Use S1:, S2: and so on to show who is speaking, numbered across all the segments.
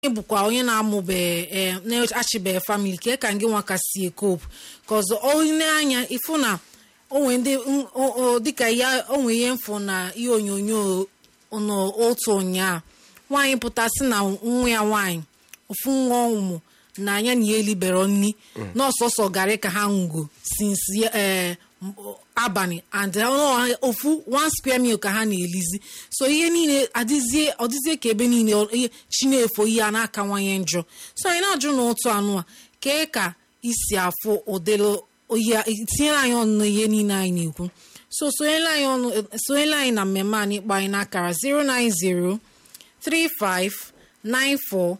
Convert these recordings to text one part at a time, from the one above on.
S1: ị bụkwa onye na-amụbe ee na-achịbe famili ka ka gị nwa ka si ekopu ka ọzọ onye anya ịfụ na onwe ndị dịka ya onwe ihe mfụ na ihe onyonyo n'otu ụnyaa nwaanyị pụtasị na nwa ya nwaanyị ofu nwa ụmụ na anya na ya elibere nni n'ọsọsọ garị ka ha nwugo since ee abalị and ofu one square meal ka ha na-elizi so ihe niile adịzie ọdịzie ka ebe niile chinefo ihe a na-akawanye njọ so anyị na-ajụ n'otu anụ a kee ka isi afụ ụdịrị tinyere anyị ọnụ n'ihe niile anyị na-ekwu so sonyela anyị ọnụ sonyela anyị na mmemme anyị kpọ anyị n'akara 090 35 94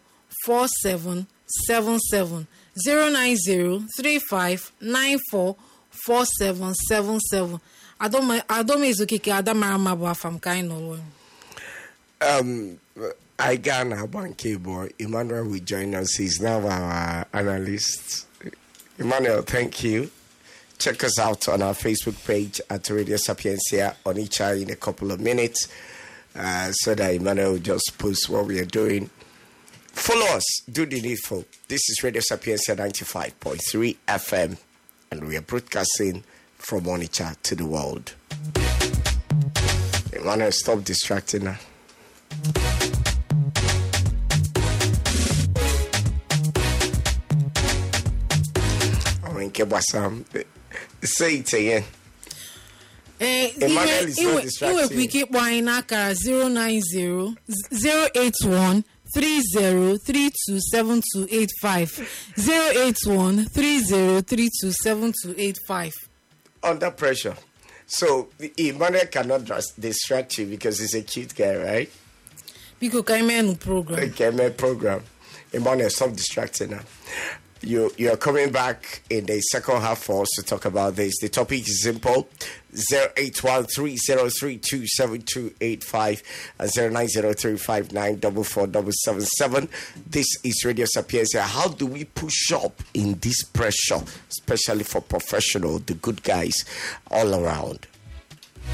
S1: 4777 090 35 94 4777 adomezokike adamara mma bụ afa m ka anyị nọrọ
S2: Um, I got a bank boy. Emmanuel will join us. He's now our analyst. Emmanuel, thank you. Check us out on our Facebook page at Radio Sapiencia on each eye in a couple of minutes uh, so that Emmanuel will just post what we are doing. Follow us, do the needful. This is Radio Sapiencia 95.3 FM, and we are broadcasting from Onitsha to the world. Emmanuel, stop distracting her. nke gbasara say it again.
S1: ee
S2: Emmanuel is so
S1: ị
S2: distracting.
S1: nwekwa ike ịkpọ anyị n'akara 090 081 30327285 081 30327285
S2: Under pressure. So Emmanuel cannot just distract you because he's a cute guy, right?
S1: biko ka anyị mee nụ program
S2: Okay, my program. Emmanuel, stop distracting her. You you are coming back in the second half for us to talk about this. The topic is simple: zero eight one three zero three two seven two eight five and zero nine zero three five nine double four double seven seven. This is Radio Sapienza. How do we push up in this pressure, especially for professional, the good guys all around?